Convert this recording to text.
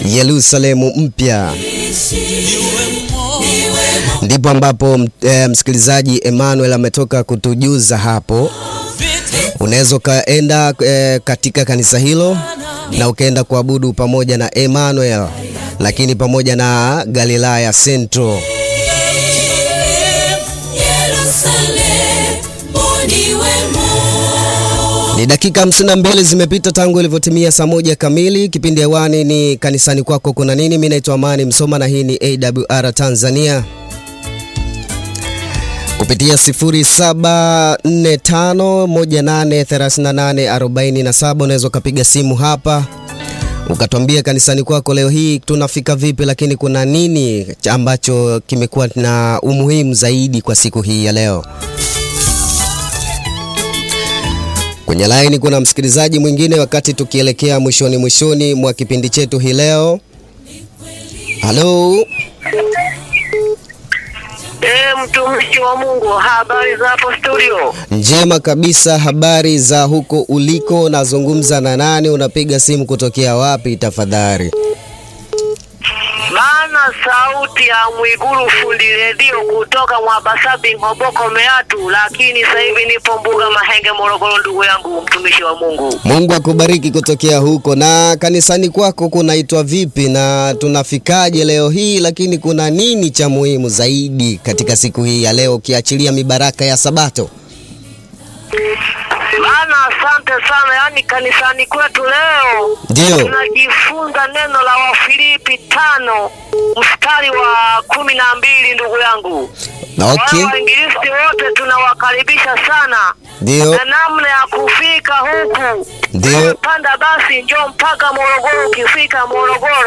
Yerusalemu mpya. Ndipo ambapo e, msikilizaji Emmanuel ametoka kutujuza hapo. Unaweza ukaenda e, katika kanisa hilo na ukaenda kuabudu pamoja na Emmanuel, lakini pamoja na Galilaya Central. Ni dakika 52 zimepita tangu ilivyotimia saa moja kamili. Kipindi hewani ni kanisani kwako kuna nini? Mimi naitwa Amani Msoma na hii ni AWR Tanzania kupitia 0745183847 unaweza ukapiga simu hapa ukatuambia kanisani kwako leo hii tunafika vipi, lakini kuna nini ambacho kimekuwa na umuhimu zaidi kwa siku hii ya leo. Kwenye laini kuna msikilizaji mwingine, wakati tukielekea mwishoni mwishoni mwa kipindi chetu hii leo. Halo. E, mtumishi wa Mungu, habari za hapo studio? Njema kabisa. Habari za huko uliko? Nazungumza na nani? Unapiga simu kutokea wapi tafadhali? Maana sauti ya Mwiguru fundi redio kutoka Mwabasabi Ng'oboko Meatu, lakini sasa hivi nipo Mbuga Mahenge Morogoro, ndugu yangu mtumishi wa Mungu. Mungu akubariki kutokea huko. Na kanisani kwako kunaitwa vipi na tunafikaje leo hii, lakini kuna nini cha muhimu zaidi katika siku hii ya leo ukiachilia mibaraka ya Sabato? Maana asante sana, yaani kanisani kwetu leo Ndio. tunajifunza neno la Wafilipi tano mstari wa kumi na mbili ndugu yangu. Na okay. Wale waingilisti wote tunawakaribisha sana Ndio. na namna ya kufika huku. Ndio. Panda basi njoo mpaka Morogoro. Ukifika Morogoro